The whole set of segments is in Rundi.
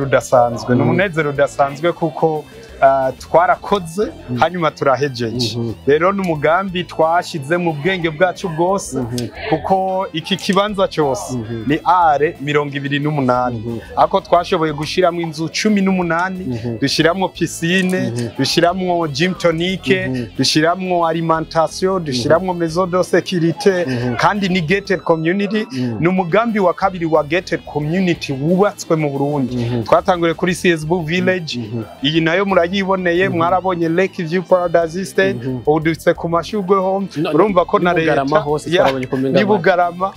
udasanzwe ni Mhm. umunezero udasanzwe kuko ah, twarakoze hanyuma turahejeje Mhm. rero ni umugambi twashyize mu bwenge bwacu bwose Mhm. kuko iki kibanza cyose Mhm. ni are mirongo ibiri n'umunani Mhm. ako twashoboye gushyiramo inzu cumi n'umunani Mhm. dushyiramo pisine Mhm. dushyiramo gym tonique Mhm. dushyiramo alimentation dushyiramo maison de sécurité Mhm. kandi ni gated community Mhm. ni umugambi wa kabiri wa gated community wubatswe mu Burundi Mhm. twatanguriye kuri CSB village Mhm. iyi nayo murayiboneye mwarabonye Lake View Paradise Estate Mhm. ubu dufite ku mashurwe home No- urumva ko na n'i leta Bugarama hose Ya, twarabonye ko umenga n'i Bugarama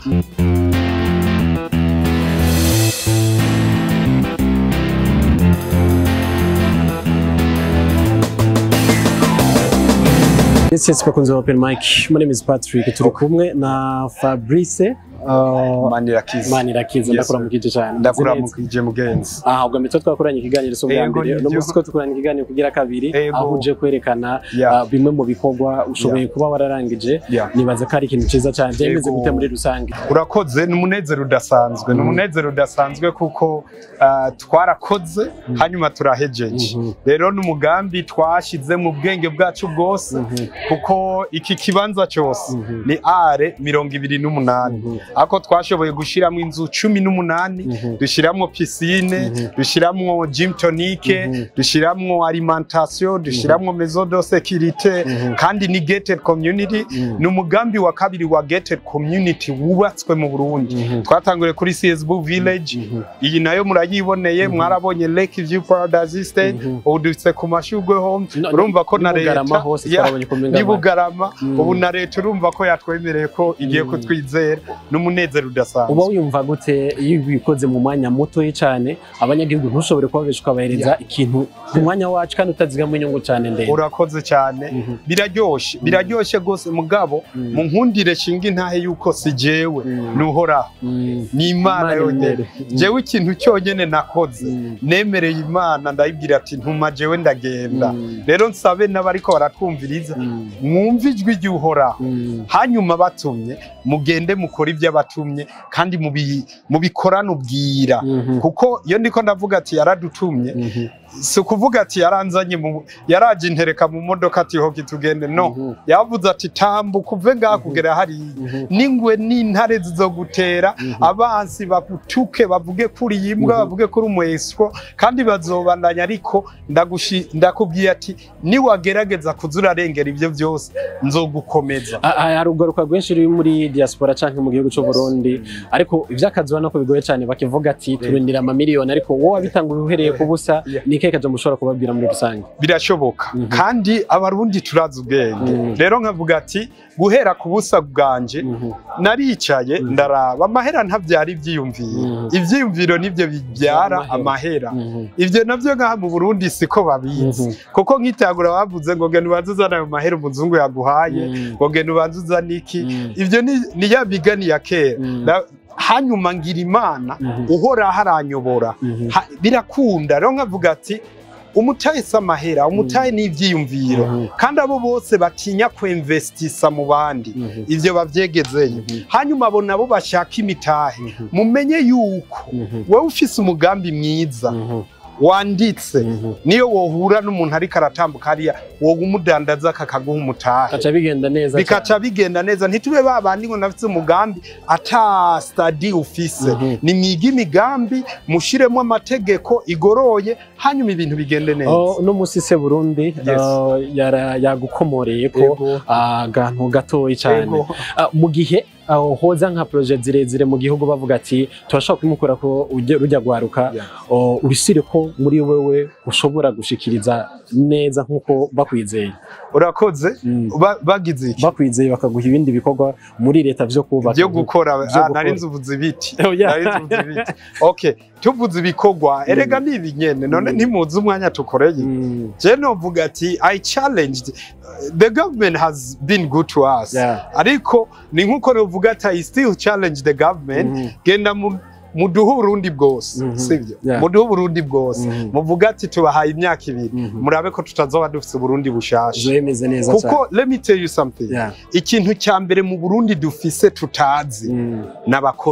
Yes, yes, bakunze ba Open Mic. My name is Patrick. Turi kumwe na Fabrice uh, Manirakiza Manirakiza Yes, ndakora sir. mu kije cyane. ndakuramukije mugenzi Ah, ubwo mbere twakoranye ikiganiro so bwa Yego, mbere. No nibyo. musi ko tukoranye ikiganiro kugira kabiri Yego. aho uje kwerekana Yeah. ah, bimwe mu bikorwa ushoboye kuba wararangije. Yeah. Nibaza ko ari ikintu cyiza cyane. Byemeze Yego. gute muri rusange. urakoze ni umunezero udasanzwe ni Mhm. umunezero udasanzwe kuko ah, twarakoze hanyuma turahejeje Mhm. rero ni umugambi twashyize mu bwenge bwacu bwose Mhm. kuko iki kibanza cyose Mhm. ni are mirongo ibiri n'umunani Mhm. ako twashoboye gushyiramo inzu cumi n'umunani Mhm. dushyiramo pisine Mhm. dushyiramo gym tonique Mhm. dushyiramo alimentation dushyiramo maison de sécurité Mhm. kandi ni gated community Mhm. ni umugambi wa kabiri wa gated community wubatswe mu Burundi Mhm. twatanguriye kuri CSB village Mhm. iyi nayo murayiboneye mwarabonye Lake View Paradise Estate Mhm. ubu dufite ku mashurwe home No- urumva ko n'i na Bugarama leta hose Ya, twarabonye ko umenga n'i Bugarama Mm. ubu na leta urumva ko yatwemereye ko igiye Mm. kutwizera n'umunezero udasanzwe uba wiyumva gute iyo ubikoze mu mwanya mutoya cyane abanyagihugu ntushobore kubabesha ukabahereza ikintu ku mwanya wacu kandi utazigama inyungu cyane ndende urakoze cyane Mhm. biraryoshye biraryoshye rwose mugabo Mm. mu nkundire shinga intahe yuko si jewe Mm. nuhoraho Mm. ni imana Imana yonyine imbere. Mm. jewe ikintu cyonyine nakoze Mm. nemereye imana ndayibwira ati ntuma jewe ndagenda Mm. rero nsabe n'abariko baratwumviriza Mm. mwumve ijwi ry'uhoraho Mm. hanyuma batumye mugende mukore ibyo abatumye kandi mubi- mubikorane ubwira Mhm. kuko iyo ndiko ndavuga ati yaradutumye Mhm. si ukuvuga ati yaranzanye mu yaraje intereka mu modoka ati hoki tugende no Mhm. yavuze ati tambuka uve ngaha kugera hariya Mhm. n'ingwe n'intare zizogutera Mhm. abansi bagutuke bavuge kuri iyi mbwa Mhm. bavuge kuri umweswo kandi bazobandanya ariko ndagushi- ndakubwiye ati niwagerageza kuza urarengera ibyo byose nzogukomeza Ah, ah, hari ugaruka rwinshi ruri muri diaspora canke mu gihugu cy'u Burundi ariko ivy'akazi ubona ko bigoye cyane bakivuga ati turindira amamiliyoni ariko wowe wabitanguye uhereye ku busa Yeah. ni ikihe kaje mushobora kubabwira muri rusange birashoboka Mhm. kandi abarundi turazi ubwenge Mhm. rero nkavuga ati guhera ku busa bwanje Mhm. naricaye Mhm. ndaraba amahera ntabyara ibyiyumviro Mhm. ibyiyumviro nibyo bibyara Amahera. amahera Mhm. ibyo navyo ngaha mu burundi siko babizi Mhm. kuko nk'itagura bavuze ngo genda ubanze uzane ayo mahera umuzungu yaguhaye Mhm. ngo genda ubanze uzane iki Mhm. ibyo ni ni ya migani ya kera Mhm. Na- hanyuma ngira imana Mhm. uhoraho aranyobora Mhm. Ha- birakunda rero nkavuga ati umutahe si amahera umutahe ni ibyiyumviro Mhm. kandi abo bose batinya kwinvestisa mu bandi Mhm. ivyo bavyegezeyo Mhm. hanyuma abo nabo bashaka imitahe Mhm. mumenye yuko Mhm. wowe ufise umugambi mwiza Mhm. wanditse Mhm. niyo wohura n'umuntu ariko aratambuka hariya wowe umudandaza kakaguha umutahe Kaca bigenda neza bikaca bigenda neza ntitube babandi ngo nafise umugambi ata stadi ufise Mhm. nimwige imigambi mushiremo amategeko igoroye hanyuma ibintu bigende neza Oh, no musi se Burundi Yes. uh, yara yagukomoreye ko Ego. agantu gatoyi cyane Ego. Ah, mu gihe aho hoza nka projet zirezire mu gihugu bavuga ati turashobora kumukura ko ujya- rujya gwaruka Yeah. oh, urisire ko muri wewe ushobora gushikiriza neza nkuko bakwizeye urakoze Mm. Ba- bagize iki bakwizeye bakaguha ibindi bikorwa muri leta vyo kubaka byo gukora Vyo ah, gukora. nari nzuvuze ibiti Oh, yeah. nari nzuvuze ibiti okay tuvuze ibikorwa erega ni ibinyene none Mm. ntimuzi umwanya tukoreye Mm. je novuga ati i challenged uh, the government has been good to us Yeah. ariko ni nkuko novuga ati i still challenge the government Mhm. genda mu muduhe uburundi bwose Mhm. sibyo Yeah. muduhe uburundi bwose Mhm. muvuga ati tubahaye imyaka ibiri Mhm. murabe ko tutazoba dufise uburundi bushasha bimeze neza cyane kuko let me tell you something Yeah. ikintu cya mbere mu burundi dufise tutazi Mm. n'abakozi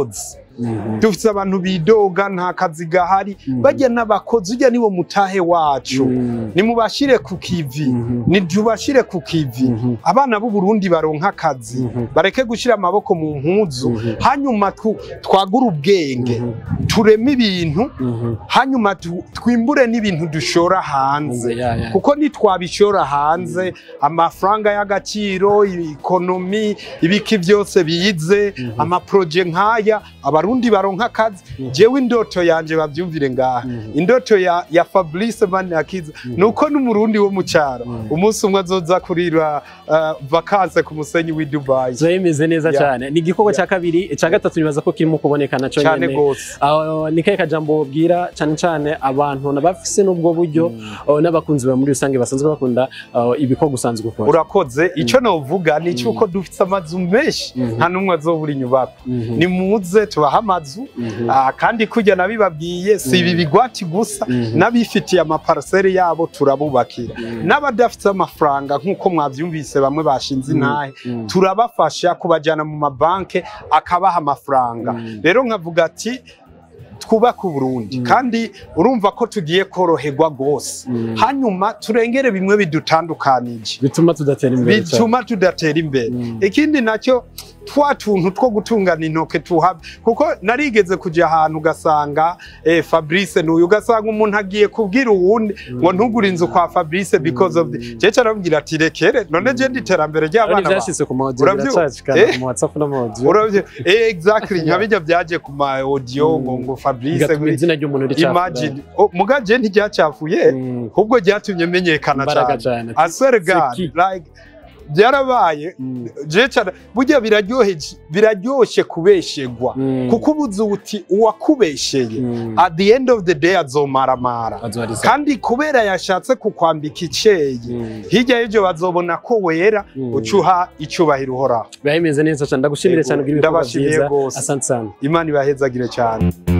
Mhm. dufise abantu bidoga nta kazi gahari Mhm. bajya n'abakozi ujya niwo mutahe wacu Mhm. nimubashire ku kivi Mhm. nitubashire ku kivi Mhm. abana b'u Burundi baronka akazi Mhm. bareke gushira amaboko mu mpuzu Mhm. hanyuma tu- twagure ubwenge Mhm. tureme ibintu Mhm. hanyuma tu- twimbure n'ibintu dushora hanze Ya, ya. kuko nitwabishora hanze amafaranga y'agaciro ikonomi ibiki byose bize Mhm. amaproje nk'aya abarundi baronka akazi Mhm. jewe indoto yanje bavyumvire ngaha Mhm. indoto ya, ya Fabrice Maniakiza Mhm. nuko n'umurundi wo mu cyaro Mhm. umunsi umwe azoza kurira uh, vakanse ku musenyi w'i Dubai Zoe imeze neza Ya. cyane ni igikorwa Ya. cya kabiri icya gatatu nibaza ko kirimo kuboneka nacyo cyane nyene gose Aho ni kahe kajambo wobwira cyane cyane abantu nabafise n'ubwo buryo aho n'abakunzi ba muri rusange basanzwe bakunda aho ibikorwa usanzwe ukora urakoze ico novuga ni cyuko dufite amazu menshi Mhm. nta n'umwe azobura inyubako Mhm. nimuze tubahe amazu Mhm. Ah, kandi kujya nabibabwiye si ibi Mhm. bigwati gusa Mhm. n'abifitiye amaparaseri yabo turabubakira Mhm. n'abadafite amafaranga nk'uko mwabyumvise bamwe bashinze intahe Mhm. turabafasha kubajyana mu mabanki akabaha amafaranga Mhm. rero nkavuga ati twubake uburundi Mhm. kandi urumva ko tugiye koroherwa rwose Mhm. hanyuma turengere bimwe bidutandukanije bituma tudatera imbere cyane. bituma tudatera imbere Mhm. ikindi nacyo twa tuntu two gutungana intoke tuhaba kuko narigeze kujya ahantu ugasanga eh, Fabrice n'uyu ugasanga umuntu agiye kubwira uwundi ngo ntugure inzu kwa Fabrice because of the jeje arabwira ati rekere none je ndi iterambere Ariko ry'abana bawe ibyashyize ku mawodiyo Urabyumva? biracacikana Eh? mu whatsapp no mu audio uravye eh, exactly nka bijya byaje ku ma audio ngo ngo Fabrice bigatuma izina ry'umuntu ricafuka imagine oh, muga je ntiryacafuye Mhm. ahubwo ryatumye menyekana imbaraga cyane cyane I swear to God Seki. like byarabaye Mhm. je cyane burya biraryoheje biraryoshye kubeshegwa Mhm. kuko ubuze uti uwakubesheye Mhm. at the end of the day azomaramara Azoharisa. kandi kubera yashatse kukwambika iceye Mhm. hirya y'ibyo bazobona ko wera Mhm. ucuha icyubahiro uhoraho biba bimeze neza cyane ndagushimire Yego, cyane kugira ibikorwa ndabashimiye byiza rwose. asante sana imana ibahezagire cyane